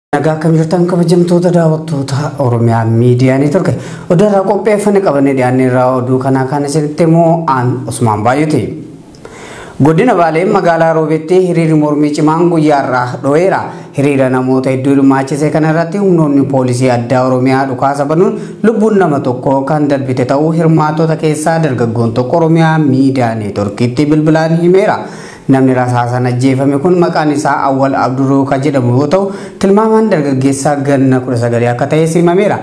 Nagaa akkam jirtan kabajamtoota daawwattoota Oromiyaa miidiyaa neetwork oduurraa qopheeffame qabannee dhiyaanne irraa oduu kanaa kan isinitti immoo aan Usmaan Baay'ooti. Godina Baalee magaalaa Roobeetti hiriirri mormii cimaan guyyaarraa dho'eera. Hiriira namoota hedduu hirmaachise kana irratti humnoonni poolisii addaa Oromiyaa dhukaasa banuun lubbuun nama tokko kan darbite ta'uu hirmaattota keessaa dargaggoon tokko Oromiyaa miidiyaa neetworkiitti bilbilaan himeera. Namni rasaasan ajjeefame kun maqaan isaa Awwal Abduroo kan jedhamu yoo ta'u tilmaamaan dargaggeessaa ganna 19 akka ta'e himameera.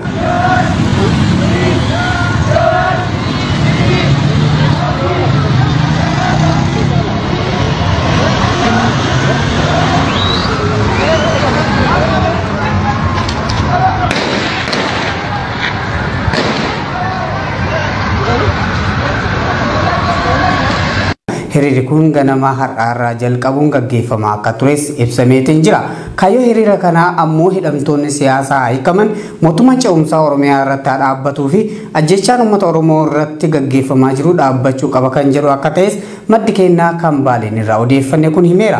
Hiriirri kun ganama har'aarraa jalqabuun gaggeeffamaa akka tures ibsameetiin jira. Kaayyoo hiriira kanaa ammoo hidhamtoonni siyaasaa hiikaman mootummaan ce'umsaa Oromiyaa irratti haa dhaabbatuu fi ajjechaan uummata Oromoo irratti gaggeeffamaa jiru dhaabbachuu qaba kan jedhu akka ta'es maddi kennaa kan baaleen irraa odeeffanne kun himeera.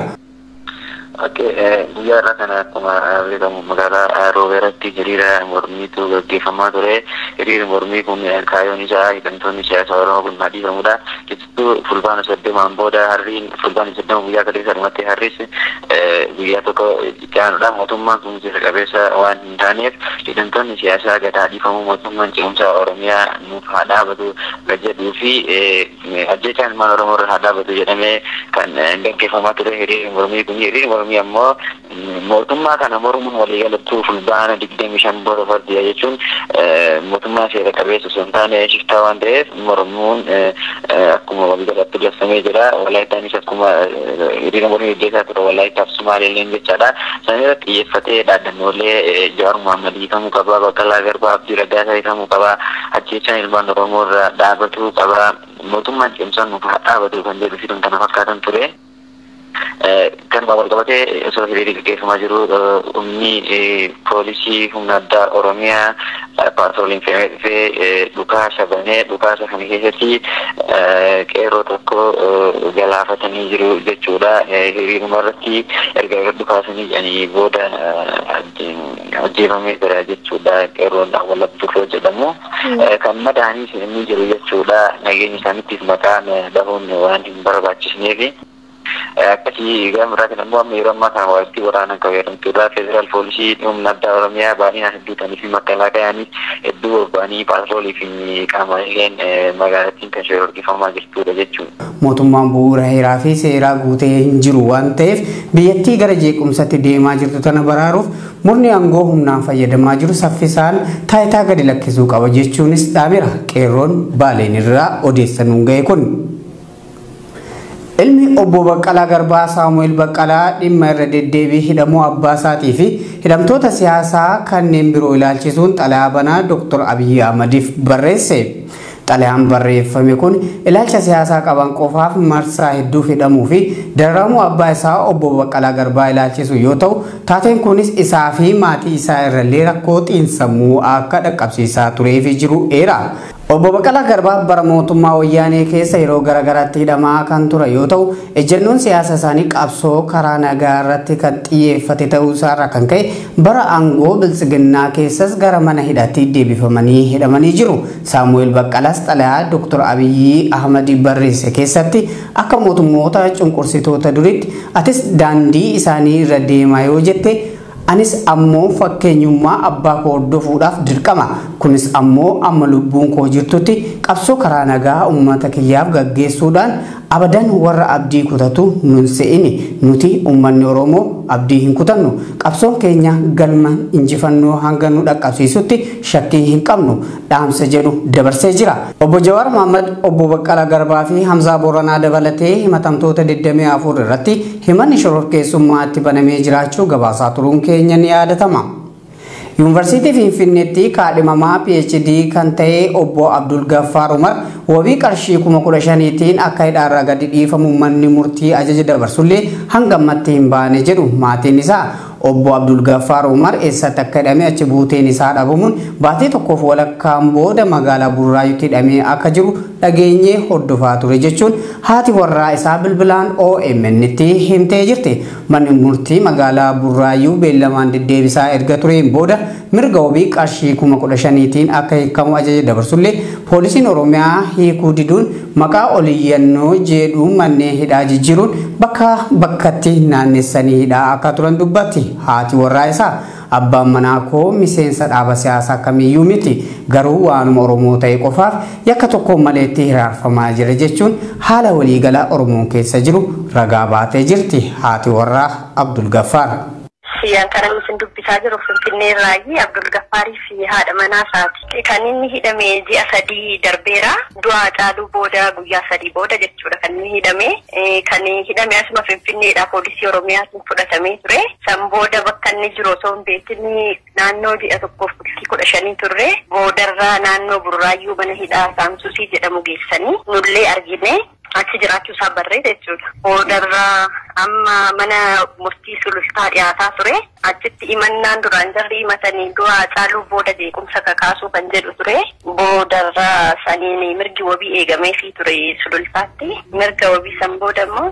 guyyaa irraa kana akkuma beekamu magaalaa roobeeratti hiriira mormiitu gaggeeffamaa ture. Hiriirri mormii kun kaayyoon isaa hidhamtoonni siyaasaa Oromoo kun dhiifamudha. Keessattuu fulbaana soddomaan booda harriin fulbaana soddoma guyyaa kaleessa dhumatti harris guyyaa tokko caanuudha. Mootummaan kun seera qabeessa waan hin taaneef hidhamtoonni siyaasaa gad dhiifamuu mootummaan ce'umsaa Oromiyaa nuuf haa dhaabatu jedhuu fi ajjechaan ilmaan Oromoo irra haa dhaabatu jedhamee kan gaggeeffamaa ture hiriirri mormii kun hiriirri mormii ammoo mootummaa kana mormuun waliigalattuu fulbaana digdamii shan booda fardiya jechuun mootummaa seera qabeessa osoo hin taane shiftaa waan ta'eef mormuun akkuma waliigalatti labsamee jira walaayitaanis akkuma hiriira mormii gaggeessaa ture walaayittaaf sumaaleelleen jechaadha san irratti xiyyeeffatee dhaadannoolee Jawaar Muhammad hiikamuu qaba Baqqalaa Garbaa Abdii Raggaasaa hiikamuu qaba ajjechaan ilmaan Oromoo irraa dhaabatuu qaba mootummaan cimsaan nuuf haa dhaabatu kan jedhu fi kana fakkaatan ture. kan wal qabatee osoo hiriirri gaggeeffamaa jiru humni poolisii humna addaa oromiyaa paatrooliin fe'amee dhufee dhukaasa banee dhukaasa kana keessatti qeerroo tokko galaafatanii jiru jechuudha. Hiriiruma irratti erga irra dhukaasanii jedhanii booda ajjeefamee jira jechuudha. Qeerroon Awwal Abdurroo jedhamu. Kan madaa'anii inni jiru jechuudha. Nageenya isaaniittiif maqaan dhahuun waan hin barbaachisneefi. akkasii gama biraa kan ammoo amma yeroo ammaa kana walitti waraanaan qabeeffamtuudha. Federaal poolisii humna addaa Oromiyaa baay'inaan hedduu ta'anii fi makalaakaan hedduu bobba'anii paatroolii fi qaamaaleen magaalattiin kan shororkeeffamaa jirtudha jechuudha. Mootummaan bu'uura heeraa fi seeraa guutee hin jiru waan ta'eef biyyattii gara jeequmsatti deemaa jirtu tana baraaruuf murni aangoo humnaan fayyadamaa jiru saffisaan taayitaa gadi lakkisuu qaba jechuunis dhaameera. Qeerroon baaleen irraa odeessanuun ga'e kun. Ilmi obbo Baqqalaa Garbaa Saamu'eel Baqqalaa dhimma irra deddeebii hidhamuu abbaa isaatii fi hidhamtoota siyaasaa kanneen biroo ilaalchisuun xalayaa banaa Dr. Abiyyi Ahmadiif barreesse. Xalayaan barreeffame kun ilaalcha siyaasaa qaban qofaaf marsaa hedduu hidhamuu fi dararamuu abbaa isaa obbo Baqqalaa Garbaa ilaalchisu yoo ta'u taateen kunis isaa fi maatii isaa irrallee rakkoo xiinsammuu akka dhaqqabsiisaa tureef jiru eera. Obbo Baqqalaa Garbaa bara mootummaa wayyaanee keessa yeroo garaagaraatti hidhamaa kan ture yoo ta'u ejjennoon siyaasa isaanii qabsoo karaa nagaa irratti kan xiyyeeffate ta'uu isaarraa kan ka'e bara aangoo biltsiginnaa keessas gara mana hidhaatti deebifamanii hidhamanii jiru. Saamu'eel Baqqalaas xalayaa Dr. Abiyyi Ahmad barreesse keessatti akka mootummoota cunqursitoota duritti atis daandii isaanii irra deemaa yoo jette anis ammoo fakkeenyummaa abbaa koo hordofuudhaaf dirqama kunis ammoo amma lubbuun koo jirtutti qabsoo karaa nagaa uummata kiyyaaf gaggeessuudhaan abadan warra abdii kutatu nun se'ini nuti uummanni oromoo abdii hin kutannu qabsoon keenya galma injifannoo hanga nu dhaqqabsiisutti shakkii hin qabnu dhaamsa jedhu dabarsee jira obbo Jawaar Mohaammed obbo Baqqalaa Garbaa fi Hamzaa Booranaa dabalatee himatamtoota 24 irratti himanni shororkeessummaatti banamee jiraachuu gabaasaa turuun keenya ni yaadatama. Yuunivarsiitii Finfinneetti kaadhimamaa PhD kan ta'e obbo Abdul Gaffaar Umar wabii qarshii kuma kudha shaniitiin akka hidhaarraa gadi dhiifamu manni murtii ajaja dabarsullee hanga ammatti hin baane jedhu maatiin isaa obbo Abdul Gaffaar Umar eessatti akka hidhame achi buuteen isaa dhabamuun baatii tokkoof walakkaan booda magaalaa Burraayyuutti hidhamee akka jiru dhageenyee hordofaa ture jechuun haati warraa isaa bilbilaan OMN itti himtee jirti. Manni murtii magaalaa Burraayyuu beellamaan deddeebisaa erga tureen booda mirga wabii qarshii kuma kudha shaniitiin akka hiikamu ajaja dabarsullee poolisiin Oromiyaa hiikuu diduun maqaa oliyyannoo jedhu manneen hidhaa jijjiiruun bakka bakkatti naannessanii hidhaa akka turan dubbatti haati warraa isaa abbaan manaa koo miseensa dhaaba siyaasaa kamiyyuu miti garuu waanuma oromoo ta'e qofaaf yakka tokko maleetti hiraarfamaa jira jechuun haala waliigalaa oromoon keessa jiru ragaa baatee jirti haati warraa abdul gaffaar. Siyyaan kana isin dubbisaa jiru Finfinnee irraayi Abdul Gaffaarii fi haadha manaa isaati. Kan inni hidhame ji'a sadii darbeera. Du'aa caaluu booda guyyaa sadii booda jechuudha kan inni hidhame. Kan hidhame asuma Finfinneedha poolisii Oromiyaatiin fudhatamee ture. San booda bakka inni jiru osoo hin beekin naannoo ji'a tokkoof bultii kudha shanii turre. Boodarraa naannoo Burraayyuu mana hidhaa Saamsusii jedhamu geessanii nullee argine. achi jiraachuu isaa barree jechuudha. Boodarraa amma mana murtii sulultaa dhiyaataa ture. Achitti imannaan duraan jarri himatanii du'aa caaluu booda jeequmsa kakaasuu kan jedhu ture. Boodarraa saniin mirgi wabii eegameefii ture sulultaatti. Mirga wabii san booda immoo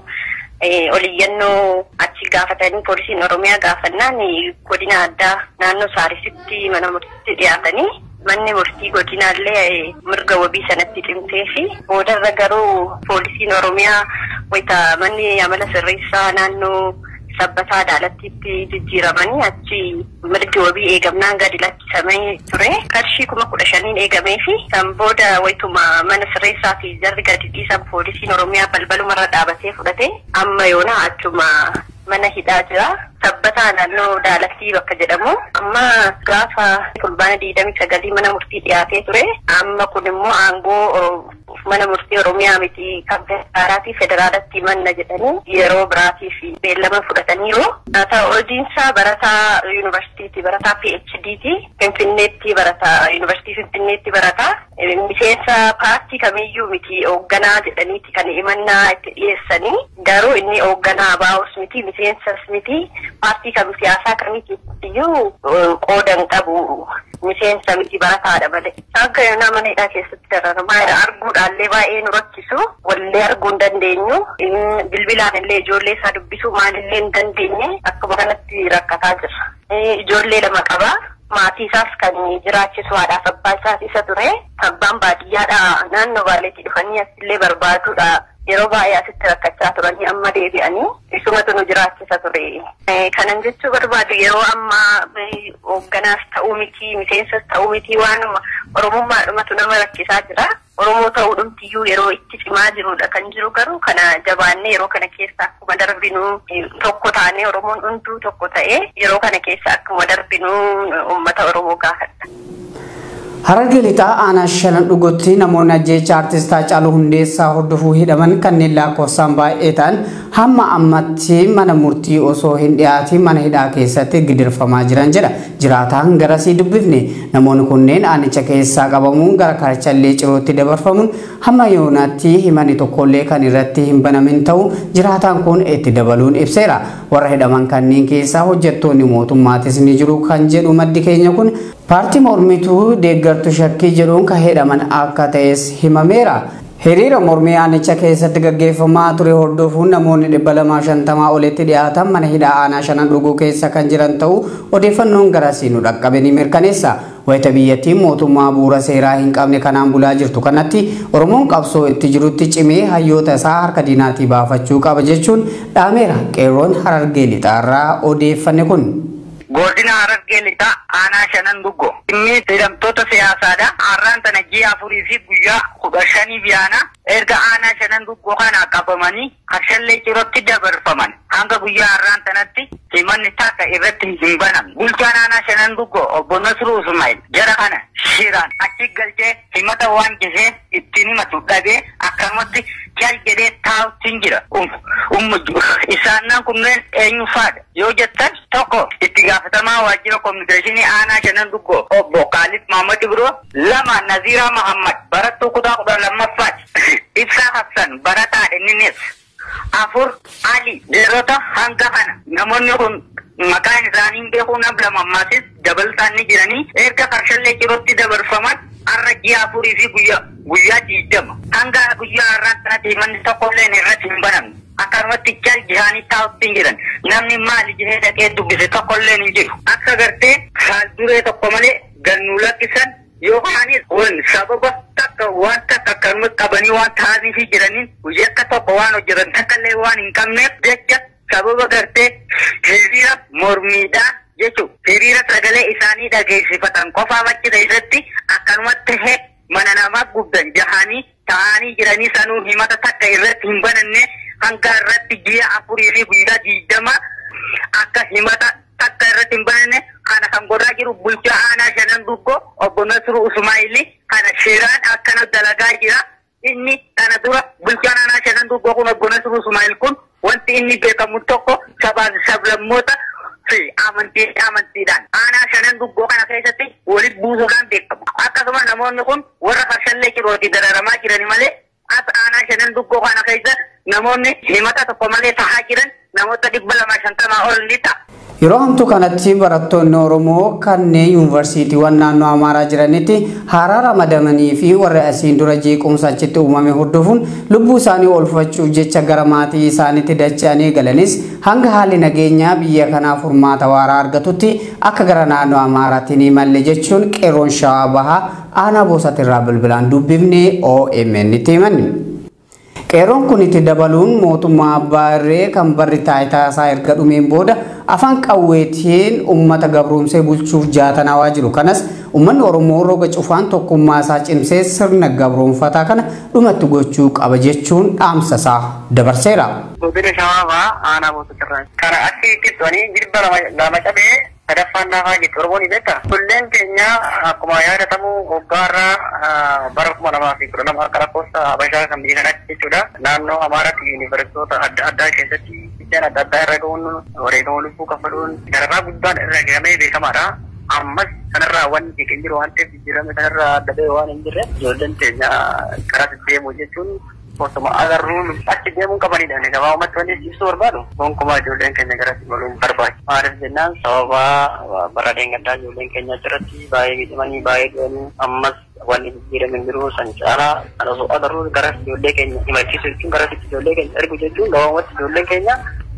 oliyyannoo achi gaafatanii poolisiin Oromiyaa gaafannaan godina addaa naannoo Saarisitti mana murtiitti dhiyaatanii manni murtii godinaallee mirga wabii sanatti cimtee fi boodarra garuu poolisiin oromiyaa wayita manni amala sirreessaa naannoo sabbataa adaalattiitti jijjiiramanii achi mirgi wabii eegamnaan gadi lakkisamee ture qarshii kuma kudha shaniin eegamee fi kan booda wayituma mana sirreessaa fi jarri gadi dhiisan poolisiin oromiyaa balbalumarra dhaabatee fudhate amma yoona achuma mana hidhaa jira. Sabbataa naannoo Daalattii bakka jedhamu. Amma gaafa fulbaana digdamii sagalii mana murtii dhiyaatee ture. Amma kun immoo aangoo mana murtii Oromiyaa miti kan federaalaatii federaalatti manna jedhanii yeroo biraatiif beellama fudhataniiru. Haa ta'u hojiinsaa barataa yuunivarsiitiiti barataa PhDti. Finfinneetti barataa yuunivarsiitii Finfinneetti barataa. Miseensa paartii kamiyyuu miti hoogganaa jedhaniiti kan himannaa itti dhiyeessanii. Garuu inni hoogganaa baa'us miti miseensas miti. paartii kam siyaasaa kamiiyyuu qoodan qabu miseensa miti barataadha malee. Akka yoonaa mana hidhaa keessatti dararamaa jira arguudhaallee baay'ee nu rakkisu wallee arguu hin dandeenyu bilbilaan illee ijoollee isaa dubbisuu maalillee hin dandeenye akkuma kanatti rakkataa jira. Ijoollee lama qaba. Maatii isaas kan jiraachisu haadhaaf abbaa isaas isa ture. Abbaan baadiyyaadha naannoo baaleetti dhufanii asillee barbaaduudha. yeroo baay'ee asitti rakkachaa turanii amma deebi'anii isumatu nu jiraachisa ture. Kanan jechuu barbaadu yeroo ammaa hoogganaas ta'uu miti miseensas ta'uu miti waanuma oromummaadhumatu nama rakkisaa jira. Oromoo ta'uu dhumtiyyuu yeroo itti cimaa jirudha kan jiru garuu kana jabaannee yeroo kana keessa akkuma darbinu tokko taanee Oromoon hunduu tokko ta'ee yeroo kana keessa akkuma darbinu uummata Oromoo gaafadha. Harargee lixaa aanaa shanan dhugotti namoonni ajjeecha artistaa Haacaaluu Hundeessaa hordofuu hidhaman kanneen lakkoofsaan baay'ee ta'an hamma ammatti mana murtii osoo hin dhiyaatiin mana hidhaa keessatti gidirfamaa jiran jedha. Jiraataan garasii dubbifne namoonni kunneen aanicha keessaa qabamuun gara karchallee cirootti dabarfamuun hamma yoonaatti himani tokkollee kan irratti hin banamin ta'uu jiraataan kun itti dabaluun ibseera. Warra hidhaman kanneen keessaa hojjettoonni mootummaatis ni jiru kan jedhu maddi keenya kun paartii mormituu deeggartu shakkii jedhuun kan hidhaman akka ta'es himameera. Hiriira mormii aanicha keessatti gaggeeffamaa ture hordofuun namoonni dhibba lamaa shantamaa olitti dhiyaatan mana hidhaa aanaa shanan dhuguu keessa kan jiran ta'uu odeeffannoon garasii nu dhaqqabe ni mirkaneessa. Wayita biyyattiin mootummaa bu'uura seeraa hin qabne kanaan bulaa jirtu kanatti Oromoon qabsoo itti jirutti cimee hayyoota isaa harka diinaatii baafachuu qaba jechuun dhaameera qeerroon harargee lixaarraa odeeffanne kun. Godina Harargee lixaa aanaa shanan duggo. Inni hidhamtoota siyaasaadha. Har'aan tana ji'a afurii fi guyyaa kudha shanii biyaana erga aanaa shanan duggoo kana qabamanii karshallee cirootti dabarfaman. Hanga guyyaa har'aan tanatti himanni takka irratti hin banamne. Bulchaan aanaa shanan duggoo obbo Nasruu Ismail jara kana shiraan achi galchee himata waan jisee ittiin himatu dhabee akkanumatti cal jedhee taa'utti jira. Isaannan kunneen eenyu faadha? Yoo jettan tokko itti gaafatamaa waajjira kominikeeshinii aanaa shanan duggoo obbo Kaalid Mahamad Ibiroo lama Naziraa Mahammad barattuu kutaa kudha lammaffaati. Ibsaa Hassan barataa inninis afur Ali dhiirota hanga kana namoonni kun maqaan isaanii beekuu nam lama ammaasis dabaltaan ni jiranii erga karshallee cirootti dabarfaman har'a ji'a afurii fi guyyaa guyyaa diigdama hanga guyyaa har'aa kanatti manni tokkollee irratti hin banamne akkanumatti jal jihaanii taa'utti hin jiran namni maali jihee dhaqee dubbise tokkollee hin jiru akka gartee haal duree tokko malee gannuu lakkisan yookaanis wan sababa takka waan takka akkanuma qabanii waan taa'anii fi jiraniin guyyaa akka tokko waan hojjetan takkallee waan hin qabneef jecha sababa gartee hiriira mormiidhaa jechuun hiriira sagalee isaanii dhageessifatan qofaaf achi keessatti akkanumatti tahee mana namaa gubdan jahanii taa'anii jiranii sanuu himata takka irratti hin bananne hanga irratti ji'a afurii fi guyyaa diigdama akka himata takka irratti hin bananne kana kan godhaa jiru bulchaa aanaa shanan duggo obbo Nasru Usmaayili kana seeraan akkana dalagaa jira. Inni kana dura bulchaan aanaa shanan duggo kun obbo Nasru Usmaayil kun wanti inni beekamu tokko sabaa sablammoota fi amantii amantiidhaan aanaa shanan duggoo kana keessatti walitti buusuudhaan beekamu. Akkasuma namoonni kun warra karshallee cirooti dararamaa jirani malee as aanaa shanan duggoo kana keessa namoonni himata tokko malee tahaa jiran namoota dhibba lama shantamaa ol ni ta'a. Yeroo hamtuu kanatti barattoonni Oromoo kanneen yuunivarsiitiiwwan naannoo Amaaraa jiranitti haaraa ramadamanii fi warra asiin dura jeequmsa achitti uumame hordofuun lubbuu isaanii oolfachuuf jecha gara maatii isaaniitti dacha'anii galanis hanga haalli nageenyaa biyya kanaaf furmaata waaraa argatutti akka gara naannoo Amaaraatti ni malle jechuun qeerroon shawaa bahaa aanaa boosatirraa bilbilaan dubbifnee OMN itti himanni. Qeerroon kun itti dabaluun mootummaa abbaa irree kan barri taayitaa isaa erga dhumeen booda afaan qawweetiin uummata gabroomsee bulchuuf jaatanawaa jiru. Kanas uummanni Oromoo roga cufaan tokkummaa isaa cimsee sirna gabroonfataa kana dhumatti gochuu qaba jechuun dhaamsa isaa dabarseera. Godina shawaabaa aanaa boosatirraa. Kana achi ibsanii jilba lama cabee sadaffaan naafaa jirtu Oromoon ni beekta. Kulleen keenya akkuma yaadatamu waggaarraa bara kuma lamaa fi kudha lama akka lakkoofsa Habashaa kan biyya kanatti jechuudha. Naannoo Amaaraatti yuunivarsiitota adda addaa keessatti biddeen adda addaa irra ga'uun wareegama lubbuu kafaluun dararaa guddaan irra gahamee beekamaadha. Ammas kanarraa wanti hin jiru waan ta'eef jijjiirame kanarraa adda ba'e waan hin jirre ijoolleen keenya karaa deemu jechuun osuma agarruun achi deemuun qabanidha. Gabaabumatti wanti ibsuu barbaadu gonkumaa ijoolleen keenya garatti galuun barbaadu. Maaliif jennaan sababa bara deengaddaa ijoolleen keenya achirratti baay'ee miidhamanii baay'ee du'anii ammas wanni jijjiirame hin jiru san caalaa kan osoo agarru gara ijoollee keenya himachiisu jechuun gara ijoollee keenya ergu jechuun gabaabumatti ijoolleen keenya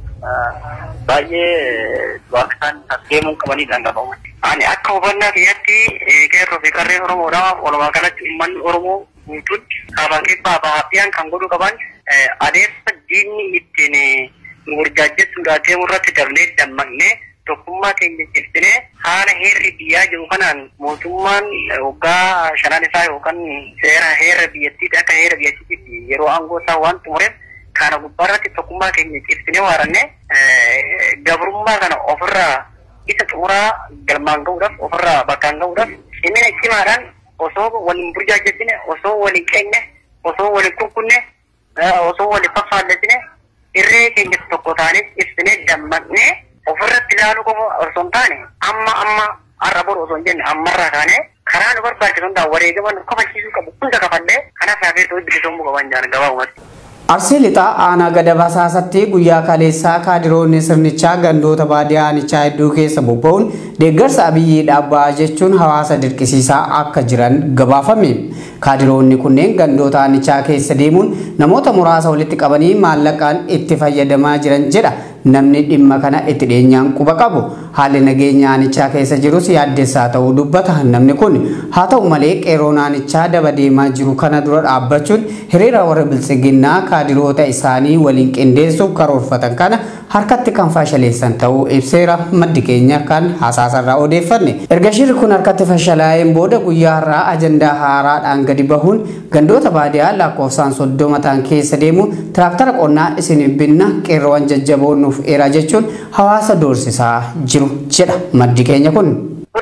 baay'ee waaqsaan as deemuun qabanidha gabaabumatti. Ani akka hubannaa kiyyatti qeerroo fi qarreen Oromoodhaaf walumaa galatti uummanni Oromoo guutuun kaabaa kibbaa bahaafiyaan kan godhu qaban adeemsa diinni ittiin nu burjaajessuudhaa deemu irratti dabnee dammaqnee tokkummaa keenya cimsinee haala heerri biyyaa jiru kanaan mootummaan waggaa shanaan isaa yookaan seera heera biyyattiitti akka heera biyyattiitti yeroo aangoo isaa waan xumureef kana gubbaarratti tokkummaa keenya cimsinee waaranne gabrummaa kana ofirraa isa xumuraa galmaan ga'uudhaaf ofirraa bakkaan ga'uudhaaf cimina cimaadhaan osoo waliin burjaajessine osoo waliin qeenye osoo waliin kunkunne osoo waliin faffaallesine irree keenya tokko taanee ibsine dammaqnee ofirratti ilaaluu qofa osoo hin taane amma amma har'a boru osoo hin jenne ammarraa kaanee karaa nu barbaachisu hundaa wareegama nu kafachiisuu qabu hunda kafallee kanas hafee ta'uu bilisoomuu qaban jaan gabaabumatti. Arsii lixaa aanaa gada basaasatti guyyaa kaleessaa kaadiroonni sirnichaa gandoota baadiyyaa aanichaa hedduu keessa bobba'uun deeggarsa abiyyii dhaabbaa jechuun hawaasa dirqisiisaa akka jiran gabaafame. Kaadiroonni kunneen gandoota aanichaa keessa deemuun namoota muraasa walitti qabanii maallaqaan itti fayyadamaa jiran jedha namni dhimma kana itti dhiyeenyaan quba qabu. Haalli nageenya aanichaa keessa jirus yaaddessaa ta'uu dubbata namni kun. Haa ta'u malee qeerroon aanichaa daba deemaa jiru kana dura dhaabbachuun hiriira warra biltsiginnaa kaadiroota isaanii waliin qindeessuuf karoorfatan kana harkatti kan fashaleessan ta'uu ibseera maddi keenya kan hasaasarraa odeeffanne. Erga shirri kun harkatti fashalaa'een booda guyyaa har'aa ajandaa haaraadhaan gadi bahuun gandoota baadiyyaa lakkoofsaan soddoma ta'an keessa deemu tiraaktara qonnaa isin binna qeerroowwan jajjaboo nuuf eeraa jechuun hawaasa doorsisaa jiru jedha maddi keenya kun. Kun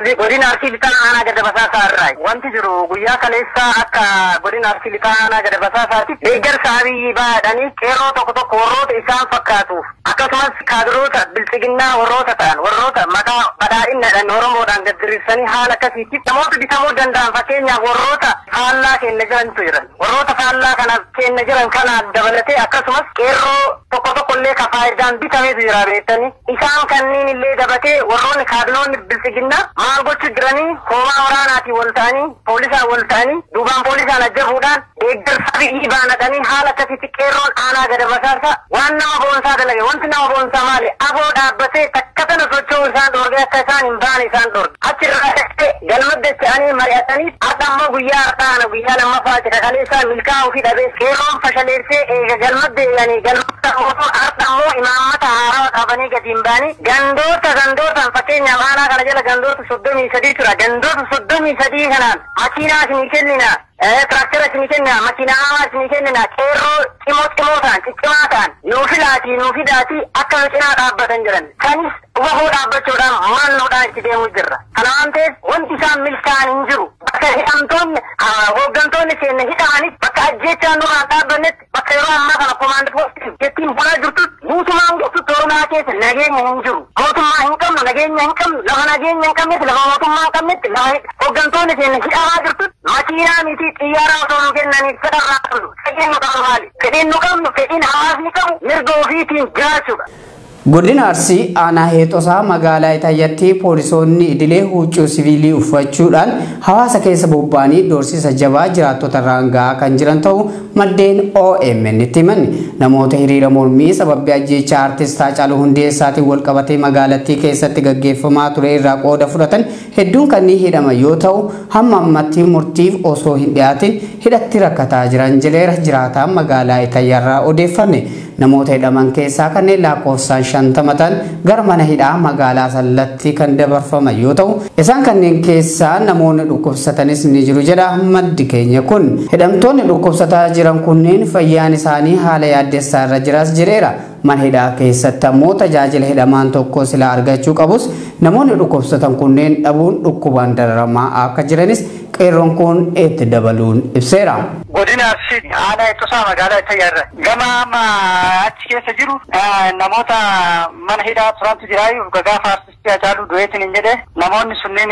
godina arsii lixaa aanaa gada basaasaa irraa wanti jiru guyyaa kaleessaa akka godina arsii lixaa aanaa gada basaasaatti deeggarsa abiyyi baadhanii qeerroo tokko tokko warroota isaan fakkaatuuf akkasumas kaadiroota bilchiginnaa warroota ta'an warroota maqaa badhaadhinadhaan oromoodhaan gaddiriirsanii haala akkasiitti namoota bitamuu danda'an fakkeenyaaf warroota faallaa keenya jirantu jiran warroota faallaa kana keenya jiran kanaan dabalatee akkasumas qeerroo tokko tokko illee ka faayidaan bitameetu jira beektanii isaan kanneen illee dabatee warroonni kaadiroonni bilchiginnaa maal gochuu jiranii hoomaa waraanaatiin wal ta'anii poolisaan wal ta'anii duubaan poolisaan ajjabuudhaan deeggarsa biyyi baanatanii haala akkasitti qeerroon aanaa gada basaasa waan nama boonsaa dalage wanti nama boonsaa maali aboo dhaabbatee takka tana socho'uu isaan dhoorge akka isaan hin baane isaan dhoorge achirraa dhaqee galma dacha'anii mari'atanii har'a ammoo guyyaa har'aana guyyaa lammaffaa jira kaleessaa milkaa'uu fi dhabee qeerroon fashaleessee eega galma deebi'anii galma mootuu har'a ammoo imaammata haaraa qabanii gadi hin baanii gandoota gandootaan fakkeenyaaf aanaa kana jala gandoota soddomii sadii tura gandoota soddomii sadii kanaan makiinaa isinii kennina tiraktera isinii kennina makiinaa hamaa isinii kennina qeerroo cimoo cimoo ta'an ciccimaa ta'an nuu filaatii nuu fidaatii akka nu cinaa dhaabbatan jiran kanis wahoo dhaabbachuudhaan murannoodhaan itti deemuu jirra kana waan ta'eef wanti isaan milkaa'an hin jiru bakka hidhamtoonni hooggantoonni keenya hidhamanitti bakka ajjechaan nurraan dhaabbannetti bakka yeroo ammaa kana komaandi poostiin jettiin bulaa jirtutti mootummaan guututti oromiyaa keessa nageenya hin jiru mootummaa hin qabnu nageenya hin qabnu lafa nageenya hin qabnetti lafa mootummaa hin qabnetti lafa hooggantoonni keenya hidhamaa jirtutti makiinaa miti xiyyaara osoo nu kennaniif fedharraa qabnu fedhiin nu qabnu maali fedhiin nu qabnu fedhiin hawaasni qabu mirga ofiitiin jiraachuudha. Godina Arsii aanaa Heexosaa magaalaa Itaayyaatti poolisoonni idilee huccuu siviilii uffachuudhaan hawaasa keessa bobba'anii doorsisa jabaa jiraattota irraan gahaa kan jiran ta'uu maddeen OMN itti himan. Namoota hiriira mormii sababbii ajjeechaa artist Haacaaluu Hundeessaatiin wal qabatee magaalattii keessatti gaggeeffamaa ture irraa qooda fudhatan hedduun kanneen hidhaman yoo ta'u hamma ammatti murtiif osoo hin dhiyaatin hidhatti rakkataa jiran jedheera jiraataan magaalaa Itaayyaarraa odeeffanne. Namoota hidhaman keessaa kanneen lakkoofsaan shantama ta'an gara mana hidhaa magaalaa sallatti kan dabarfaman yoo ta'u isaan kanneen keessaa namoonni dhukkubsatanis ni jiru jedha maddi keenya kun hidhamtoonni dhukkubsataa jiran kunneen fayyaan isaanii haala yaaddessaa irra jiras jedheera mana hidhaa keessatti ammoo tajaajila hidhamaan tokko silaa argachuu qabus namoonni dhukkubsatan kunneen dhabuun dhukkubaan dararamaa akka jiranis qeerroon kun itti dabaluun ibseera. godina arsii aanaa Heexosaa magaalaa Itaayyaarra gama amma achi keessa jiru namoota mana hidhaa turantu jiraayu gaafa artistii Haacaaluu du'eetiin hin jedhe namoonni sunneen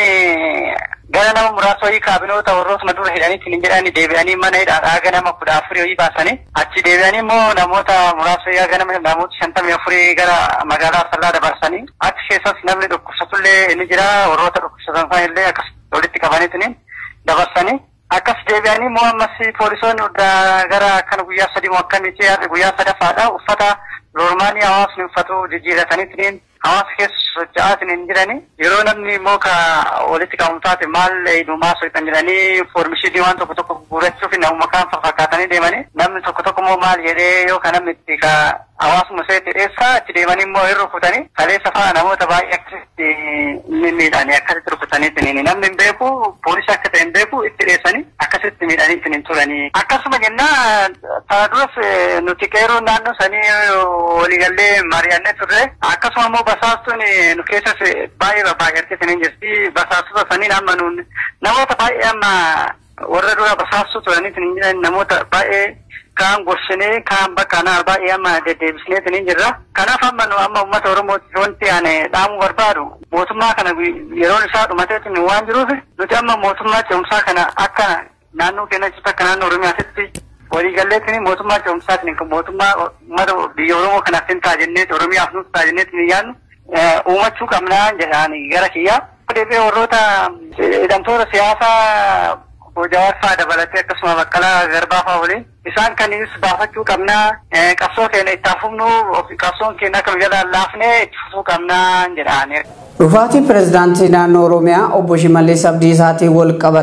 gara nama muraasa wayii kaabinoota warrootuma dura hidhaniitiin hin jedhani deebi'anii mana hidhaadhaa haga nama kudha afurii wayii baasanii achi deebi'anii immoo namoota muraasa wayii haga nama namoota shantamii afurii gara magaalaa sallaa dabarsanii achi keessas namni dhukkubsatullee ni jira warroota dhukkubsatan sana illee akkas walitti qabaniitiin dabarsanii akkas deebi'anii immoo ammas poolisoonni gara akkan guyyaa sadii moo akkamitti guyyaa sadaffaadha uffata loormaanii hawaasni uffatu jijjiirataniitiin hawaasa keessa socho'aatiin hin jirani yeroo namni immoo ka walitti qabamu taate maal dhumaa soixan jedhanii foormishinii waan tokko tokko guurachuuf namuma kaan fakkaatanii deemanii namni tokko tokko immoo maal jedhee yoo ka namni itti ka hawaasuma seetti dheessaa itti deemanii immoo hin rukutanii kaleessa fa'aa namoota baay'ee akkasitti miidhanii akkasitti rukutaniitiin namni hin beeku poolisii akka ta'e hin beeku itti dheessanii akkasitti miidhaniitiin hin turanii akkasuma jennaa tana duras nuti qeeroon naannoo sanii waliigallee mari'annee turre akkasuma immoo basaastuun nu keessas baay'ee baay'atteetiin hin jirti basaastota saniin amma nuun namoota baay'ee amma warra dura basaastuu turaniitiin hin jiran namoota baay'ee kaan gorsinee kaan bakka naa baay'ee amma deddeebisneetiin hin jirra. Kanaaf amma nu amma uummata Oromooti wanti ani dhaamuu barbaadu mootummaa kana yeroon isaa dhumateetiin waan jiruuf nuti amma mootummaa ce'umsaa kana akka naannoo keenya jirtu akka naannoo Oromiyaatti waliigalleetiin mootummaa ce'umsaatiin kan mootummaa uummata biyya Oromoo kanaaf hin taajennee Oromiyaaf nuuf taajennee yaadnu uumachuu qabnaa jedhaan gara kiyyaa. Deebi'ee warroota hidhamtoota siyaasaa Jawaar fa'aa dabalatee akkasuma baqqalaa garbaa fa'aa waliin isaan kanis baafachuu qabnaa qabsoo keenya itti hafumnu qabsoon keenya akka jalaan laafnee itti fufuu qabnaa jedhaan. Dhufaatii pirezidaantii naannoo Oromiyaa obbo Shimallis Abdiisaatiin wal qabate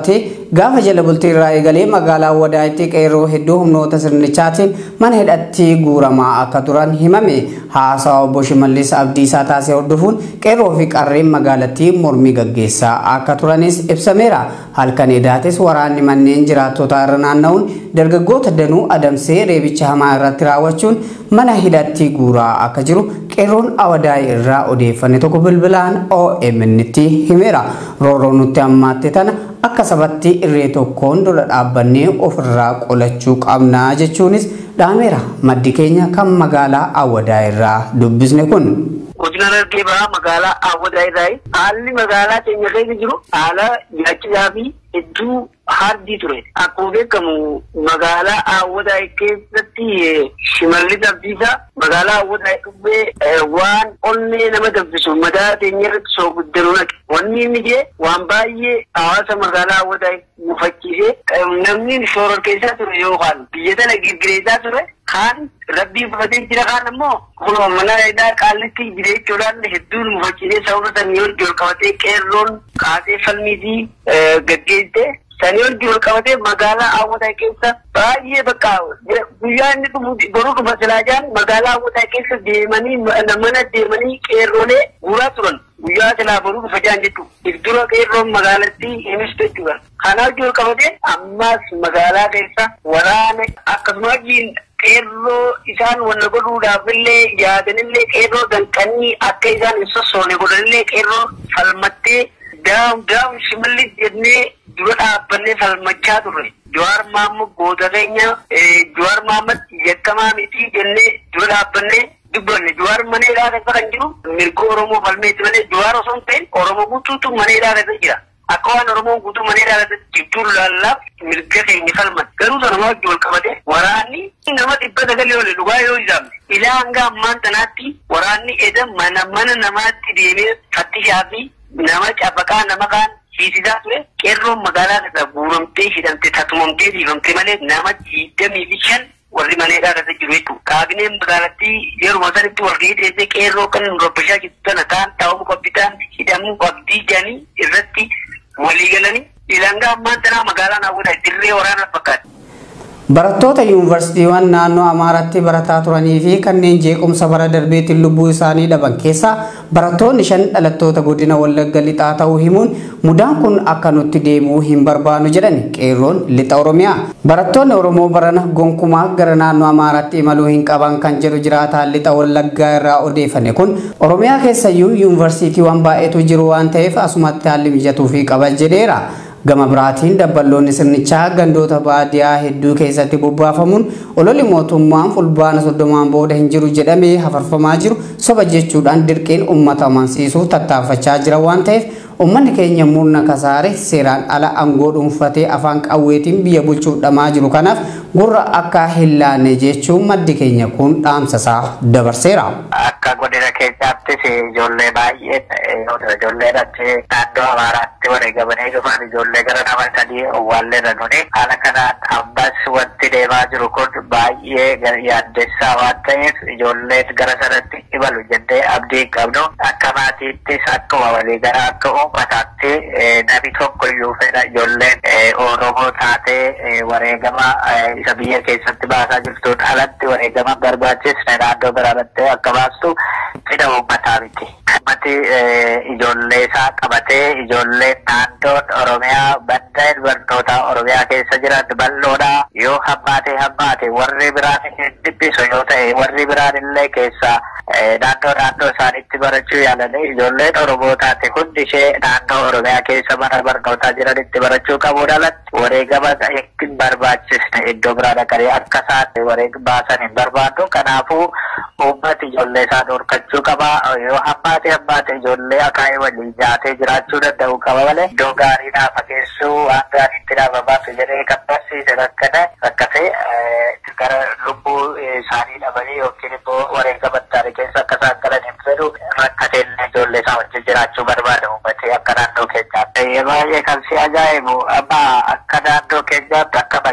gaafa jala bultii irraa eegalee magaalaa Awwadaayitti qeerroo hedduu humnoota sirnichaatiin mana hidhatti guuramaa akka turan himame haasawa obbo Shimallis Abdiisaa taasise hordofuun qeerroo fi qarreen magaalattii mormii gaggeessaa akka turanis ibsameera. Halkan edaatis waraanni manneen jiraattota irra naanna'uun dargaggoota danuu adamsee reebicha hamaa irratti raawwachuun mana hidhatti guuraa akka jiru qeerroon awadaay irraa odeeffanne tokko bilbilaan OMN tti himeera. Rooroo nutti ammaatte tana akka sabatti irree tokkoon dura dhaabbannee ofirraa qolachuu qabnaa jechuunis dhaameera. Maddi keenya kan magaalaa awwadaa irraa dubbisne kun. Godina Harargee bahaa magaalaa Awwadaa irraa haalli magaalaa keenya keessa jiru haala nyaachisaa fi hedduu hardii ture. Akkuma beekamu magaalaa Awwadaa keessatti shimallis abdiisaa magaalaa Awwadaa dhubbee waan onnee nama dabbisu mataa keenya irratti soo guddanuu naqe. Wanni inni jee waan baay'ee hawaasa magaalaa Awwadaa mufachiisee namni shooror keessaa ture yookaan biyya tana girgireessaa ture kaan rabbii fudhatee jira kaan ammoo kunoo mana hidhaa qaallitti jira jechuudhaan hedduun mufachiisee sababa sanii wajji ol qabatee qeerroon kaasee falmiitii gaggeessite sanii wajji ol qabatee magaalaa Awwadaa keessa baay'ee bakka guyyaa inni dhufu boruu dhufa silaajaan magaalaa Awwadaa keessa deemanii mana deemanii qeerroolee guuraa turan. guyyaa silaa boruu dhufa jaan jechuudha. Dura qeerroon magaalattii himis jechuudha. Kanaaf jiru qabatee ammas magaalaa keessa waraana akkasuma qeerroo isaan wanna godhuudhaaf illee yaadanillee qeerroo danqanii akka isaan hin sossoone godhanillee qeerroo falmattee daam daam shimallis jennee dura dhaabbannee falmachaa turre. Jawaar Mahammad goota keenya Jawaar Mahammad yakkamaa miti jennee dura dhaabbannee dubbanne Jawaar mana hidhaa keessa kan jiru mirga Oromoo falmeetti malee Jawaar osoo hin ta'in Oromoo guutuutu mana hidhaa keessa jira. Akka waan Oromoon guutuu mana hidhaa keessa jidduu laallaaf mirga keenya falman. Garuu sana wajji wal qabate waraanni nama dhibba sagalii oli dhugaa yoo isaamne. Ilaa hanga ammaan tanaatti waraanni eda mana mana namaatti deemee fattishaa fi nama cabaqaa nama kaan hiisisaa ture qeerroon magaalaa keessa guuramtee hidhamte tatumamtee dhiifamte malee nama digdamii fi shan warri maneedhaa keessa jiru jechuudha. Kaabineen magaalattii yeruma sanitti wal gahii teessee qeerroo kan nu rabbashaa jirtu tana taan taa'uu qabditaan hidhamuu qabdii jedhanii irratti walii galanii ilanga ammaan tanaa magaalaan hawwata dirree waraanaa fakkaata. Barattoota yuunivarsiitiiwwan naannoo Amaaraatti barataa turanii fi kanneen jeequmsa bara darbeetiin lubbuu isaanii dhaban keessaa barattoonni shan dhalattoota godina Wallagga lixaa ta'uu himuun mudaan kun akka nutti deemuu hin barbaannu jedhan qeerroon lixa Oromiyaa. Barattoonni Oromoo barana gonkumaa gara naannoo Amaaraatti imaluu hin qaban kan jedhu jiraataan lixa Wallaggaa irraa odeeffame kun Oromiyaa keessayyuu yuunivarsiitiiwwan baay'eetu jiru waan ta'eef asumatti haalli mijatuu fi qaban jedheera. Gama biraatiin dabballoonni sirnichaa gandoota baadiyyaa hedduu keessatti bobbaafamuun ololli mootummaan fulbaana soddomaan booda hin jiru jedhamee hafarfamaa jiru soba jechuudhaan dirqiin uummata amansiisuuf tattaafachaa jira waan ta'eef uummanni keenya murna kasaare seeraan ala aangoo dhuunfatee afaan qawweetiin biyya bulchuuf dhamaa jiru kanaaf gurra akka hin laanne jechuun maddi keenya kun dhaamsasaa dabarseera. Akka godina keenyaattis ijoollee baay'ee ijoollee achi naannoo Amaaraatti wareegamanii dhufan ijoollee gara nama sadii owwaallee ranuni haala kanaan ammas wanti deemaa jiru kun baay'ee yaaddessaa waan ta'eef ijoolleen gara sanatti imalu jennee abdii hin qabnu akka maatiittis akkuma walii gara akka uummataatti namni tokko iyyuu fedha ijoolleen Oromoo taatee wareegama isa biyya keessatti baasaa jirtuun alatti wareegama barbaachisne naannoo biraatti akka baastu fedha uummataa miti. Uummati ijoollee isaa qabatee ijoolleen naannoon Oromiyaa baddeen barnoota Oromiyaa keessa jiran bal'oodha yoo hammaate hammaate warri biraan hin dhibbisu yoo ta'e warri biraan illee keessaa naannoo naannoo isaaniitti barachuu yaalanii ijoolleen Oromoo taate hundi ishee naannoo Oromiyaa keessa mana barnootaa jiranitti barachuu qabuun alatti wareegama hin barbaachisne iddoo biraa dhaqanii akka isaan wareegama baasan hin barbaadu kanaafuu uummati ijoollee isaa dhorkachuu qaba yoo hammaate hammaate ijoollee akaa'ee waliin jaatee jiraachuu danda'u qaba malee iddoo gaarii naa fageessuu waan gaariitti dhaabamaaf jedhee kan barsiise rakkate rakkate gara lubbuu isaanii dhabanii yookiin immoo wareegama taane keessa akka isaan galan hin fedhu rakkateen ijoollee isaa wajjin jiraachuu barbaada uummatee akka naannoo keenyaatti. Baay'ee kan si ajaa'ibu amma akka naannoo keenyaatti akka magaalaa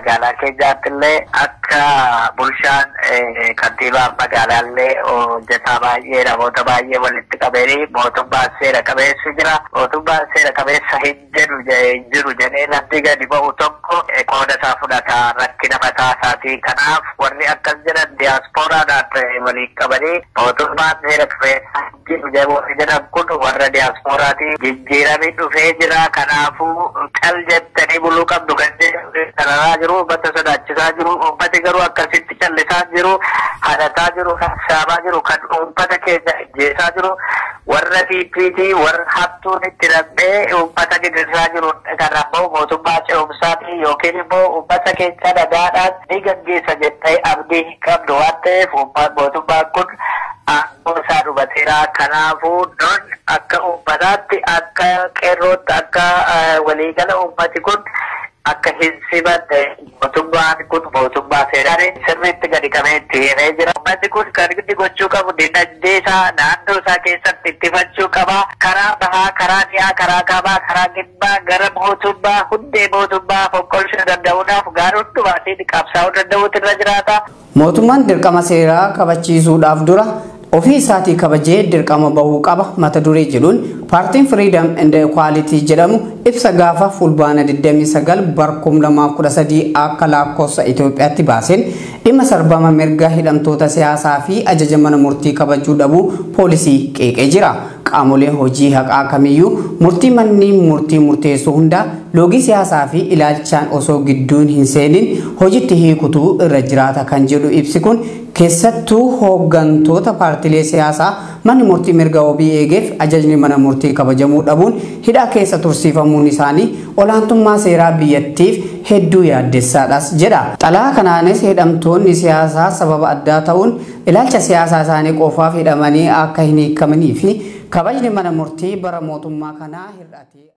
keenyaatti illee akka bulchaan kantiibaa magaalaallee hojjetaa baay'ee namoota baay'ee walitti qabanii mootummaan seera qabeessi jira. Mootummaan seera qabeessa hin jedhu jiru jedhee namni gadi ba'u tokko qooda isaa fudhata rakkina mataa isaatii. Kanaaf warri akkas jedhan diyaaspooraadhaan waliin qabanii mootummaan seera qabeessa jiru jedhan kun warra diyaaspooraati jijjiiramni dhufee jira. Kanaafuu cal jettanii buluu qabdu kan jedhu jiru uummata sodaachisaa jiru uummati garuu akkasitti callisaa jiru hadataa jiru saabaa jiru kan uummata keessa ajjeesaa jiru warra PPT warra hattuun itti dhabee uummata gidirsaa jiru kan ammoo mootummaa ce'umsaati yookiin immoo uummata keessa nagaadhaan ni gaggeessa jettee abdii hin qabdu waan ta'eef mootummaan kun aangoo isaa dhumateera kanaafuu non akka uummataatti akka qeerrootti akka waliigala uummati kun akka hin simanne mootummaan kun mootummaa seeraan sirriitti gadi qabee itti himee jira. Uummanni kun kan inni gochuu qabu dinagdee isaa naannoo isaa keessatti ittifachuu qaba. Karaa bahaa, karaa dhiyaa, karaa kaabaa, karaa kibbaa gara mootummaa hundee mootummaa fonqolchuu danda'uudhaaf gaara hundumaatiin qabsaa'uu danda'uutu irra jiraata. Mootummaan dirqama seeraa kabachiisuudhaaf dura ofii isaatii kabajee dirqama bahuu qaba mata duree jedhuun paartiin firiidam and equality jedhamu ibsa gaafa fulbaana 29 barkum 2013 akka lakkoofsa Itoophiyaatti baaseen dhimma sarbama mirga hidhamtoota siyaasaa fi ajaja mana murtii kabajuu dhabuu poolisii qeeqee jira. Qaamolee hojii haqaa kamiyyuu murtii manni murtii murteessu hunda loogii siyaasaa fi ilaalchaan osoo gidduun hin seenin hojiitti hiikutuu irra jiraata kan jedhu ibsi kun keessattuu hooggantoota paartilee siyaasaa manni murtii mirga wabii eegeef ajajni mana murtii kabajamuu dhabuun hidhaa keessa tursiifamuun isaanii olaantummaa seeraa biyyattiif hedduu yaaddessaadhas jedha. Xalaa kanaanis hidhamtoonni siyaasaa sababa addaa ta'uun ilaalcha siyaasaa isaanii qofaaf hidhamanii akka hin hiikamanii fi kabajni mana murtii bara mootummaa kanaa hir'ate.